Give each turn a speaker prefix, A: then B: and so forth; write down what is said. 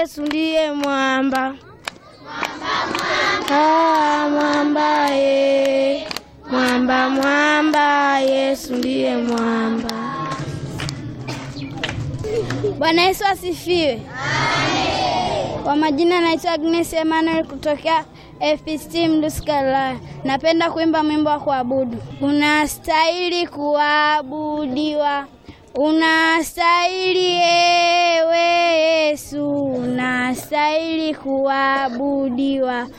A: Yesu ndiye mwamba, Ah, mwamba ye, mwamba mwamba, Yesu ndiye mwamba.
B: Bwana Yesu asifiwe. Kwa majina naitwa Agnes Emmanuel kutokea FPCT Mdusi Carolina. Napenda kuimba mwimbo wa kuabudu. Unastahili kuabudiwa, unastahili ewe Yesu, unastahili kuabudiwa,